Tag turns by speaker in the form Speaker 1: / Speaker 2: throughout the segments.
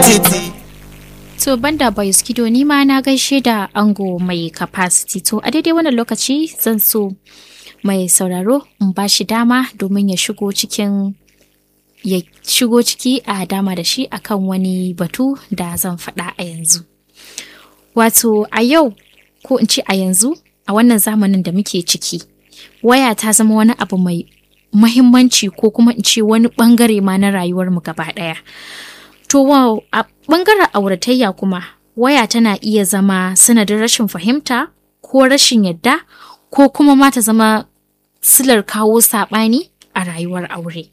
Speaker 1: titi
Speaker 2: To banda boys kido ni ma na gaishe da ango mai capacity to a daidai wannan lokaci zan so mai sauraro in ba shi dama domin ya shigo cikin ya shigo ciki a dama da shi akan wani batu da zan faɗa a yanzu. Wato a yau ko in ce a yanzu a wannan zamanin da muke ciki waya ta zama wani abu mai mahimmanci ko kuma in ce wani bangare ma na rayuwarmu gaba ɗaya. To wow, a ɓangaren auratayya kuma waya tana iya zama sanadin rashin fahimta ko rashin yadda ko kuma ma ta zama silar kawo saɓani a rayuwar aure.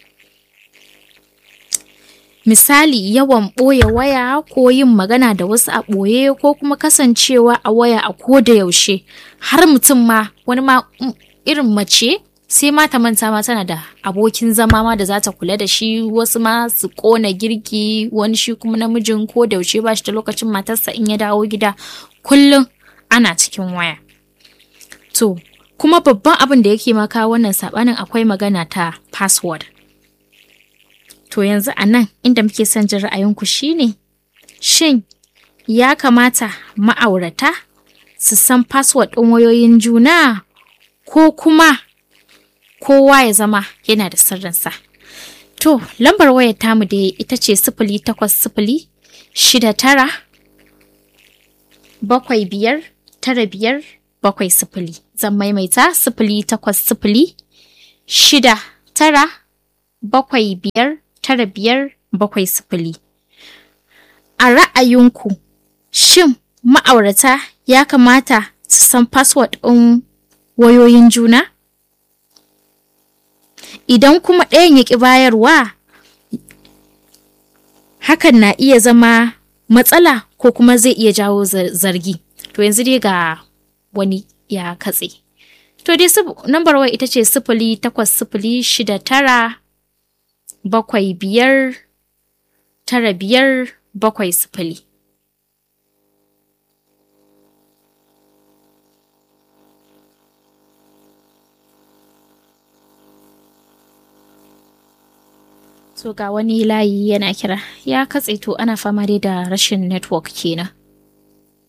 Speaker 2: Misali yawan ɓoye waya ko yin magana da wasu a ɓoye ko kuma kasancewa a waya a ko da yaushe har mutum ma wani ma irin mace sai ma ta manta ma tana da abokin zama ma da za ta kula da shi wasu ma su kona girki wani shi kuma namijin ko da yaushe ba shi da lokacin matarsa in ya dawo gida kullum ana cikin waya to kuma babban abin da yake maka wannan sabanin akwai magana ta password to yanzu a nan inda muke son jin ra'ayinku shine shin ya kamata ma'aurata su san password ɗin wayoyin juna ko kuma kowa ya zama yana da sirrinsa. To, lambar wayar tamu da ita ce sifili takwas sifili shida tara bakwai biyar tara biyar bakwai sifili. Zan maimaita sifili takwas sifili shida tara bakwai biyar tara biyar bakwai sifili. A ra'ayinku, shin ma'aurata ya kamata su san password ɗin wayoyin juna? idan kuma ɗayan ya ƙi bayarwa hakan na iya zama matsala ko kuma zai iya jawo zargi to yanzu dai ga wani ya katse to dai nambar wai ita ce sifili takwas sifili shida tara bakwai biyar tara biyar bakwai sifili So ga wani layi yana kira ya katse to ana fama dai da rashin network kenan.